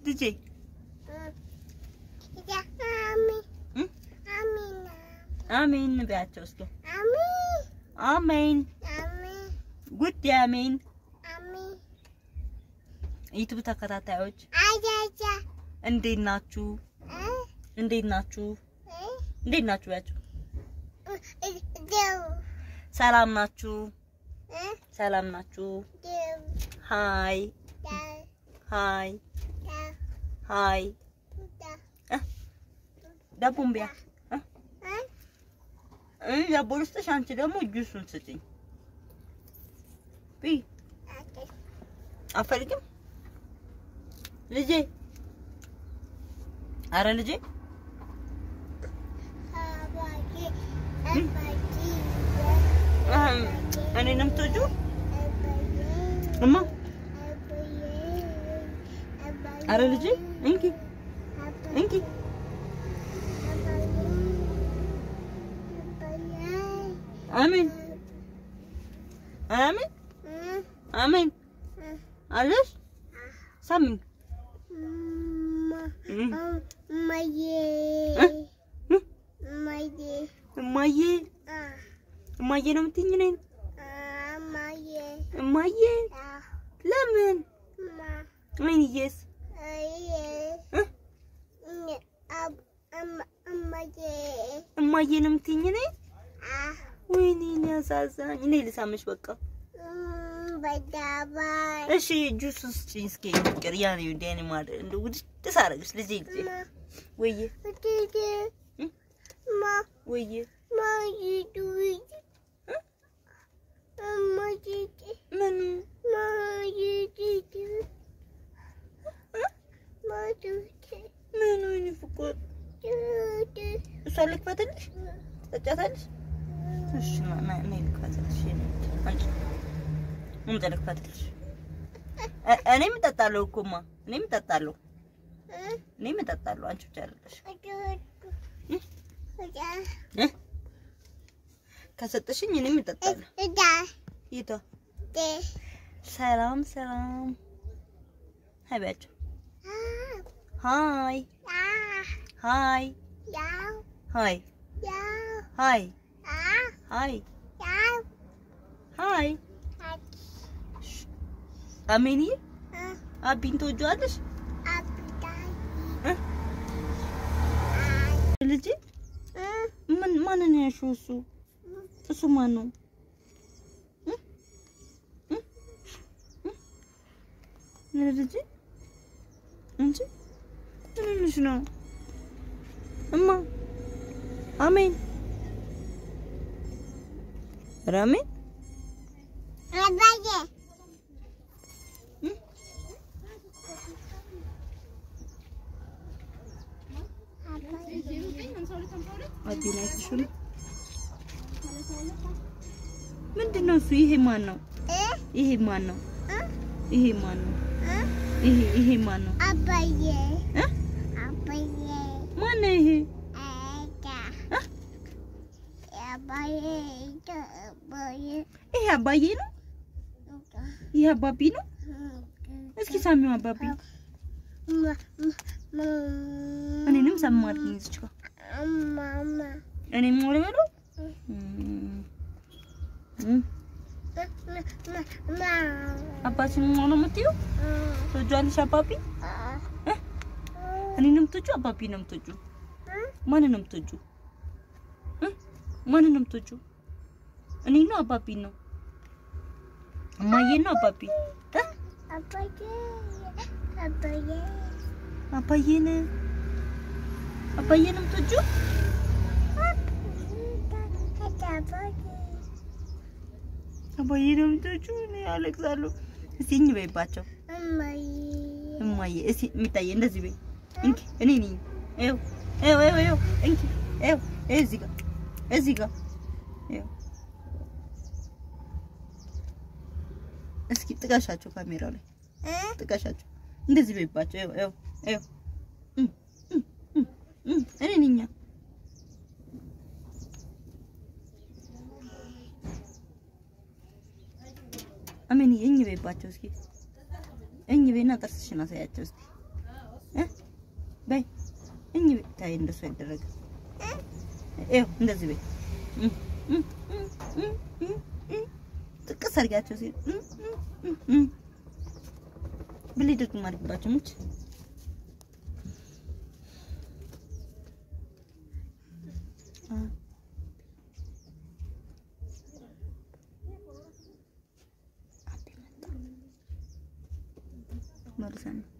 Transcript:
ልጄ እም? አሜን በያቸው እስኪ አሜን ጉድ አሜን ዩቱብ ተከታታዮች እንዴት ናችሁ? እንዴት ናችሁ? እንዴት ናችሁ? ያችሁ ሰላም ናችሁ? ሰላም ናችሁ? ሃይ ሃይ ሃይ ዳቦን ቢያ እ ዳቦ ልስጥሽ፣ አንቺ ደግሞ ጁሱን ስጭኝ። ቢ አፈልግም ልጄ። አረ ልጄ እህም፣ እኔንም ትወጁ እማ። አረ ልጄ እንኪ እንኪ አሜን አሜን አሜን አለሽ ሳሚኝ እማዬ እማዬ ነው የምትይኝ እኔን እማዬ ለምን ወይንዬስ እማዬ ነው የምትይኝ እኔን ወይኔ እኔ ያሳዝናኝ እኔ ልሳምሽ በቃ እሺ ጁስ ስጪኝ እስኪ ፍቅር ያ ነው እንደ እኔ ማለት እንደ ውድድ ሳረግሽ ልጄ ልጄ ወይዬ ወይዬ ምኑ ምኑ እኔ ፍቅር እሷ ልክፈትልሽ ትጠጫታለሽ እሺ ና ና እኔ ልክፈትልሽ አንቺ ምን ልክፈትልሽ እ- እኔም እጠጣለሁ እኮማ እኔም እጠጣለሁ እኔም እጠጣለሁ አንቺ ብቻ አይደለሽ እ? ከሰጠሽኝ እኔም እጠጣለሁ ይቷ ሰላም ሰላም ሀይ በያቸው ሀይ ሀይ ሀይ ሀይ ሀይ ሀይ አሜንዬ አቢን ትወጂዋለሽ ልጄ ምን ማንን ያልሽው እሱ እሱ ማን ነው እ? እ? እ? ምን ልጄ እንጂ ምን ሆነሽ ነው እማ አሜን ኧረ አሜን እ? አቢን አይተሽው ነው ምንድን ነው እሱ ይሄ ማን ነው ይሄ ማን ነው ይሄ ማን ነው ይሄ ይሄ ማን ነው እ? ማን ነው ይሄ ይሄ አባዬ ነው ይሄ አባቢ ነው እስኪ ሳሚው አባቢ እኔንም ሰማ አድርጊኝ እዚች ጋር እኔም ወደ በለው አባችን ሆኖ የምትይው ትወጂዋለሽ አባቢ እ? እኔንም የምትወጂው አባቢ ነው የምትወጂው ማንን ነው የምትወጂው እ? ማንን ነው የምትወጂው እኔ ነው አባቢ ነው እማዬ ነው አባቢ እ? አባዬን አባዬን ነው የምትወጂው አባዬ ነው የምትወጂው እኔ አለቅሳለሁ እስኪ እኝ በይባቸው እማዬ እስኪ የሚታየ እንደዚህ በይ እንኪ እኔ ነኝ ይኸው ይኸው ይኸው ይኸው እንኪ ይኸው ይኸው እዚህ ጋር እዚህ ጋር ይኸው እስኪ ጥቀሻቸው ካሜራው ላይ ጥቀሻቸው እንደዚህ በይባቸው ይኸው ይኸው ይኸው እም፣ እም፣ እም፣ እም፣ እኔ ነኝ አሜን እኝ በይባቸው እስኪ እኝ በይና ጥርስሽን አሳያቸው እስኪ እ በይ እኝ ታይ እንደሱ ያደረገ ይኸው እንደዚህ በይ እ እ እ እ እ ጥቅስ አድርጊያቸው ሲል እ እ እ እ ብሌ ደግሞ አድርግባቸው ምች መልሰን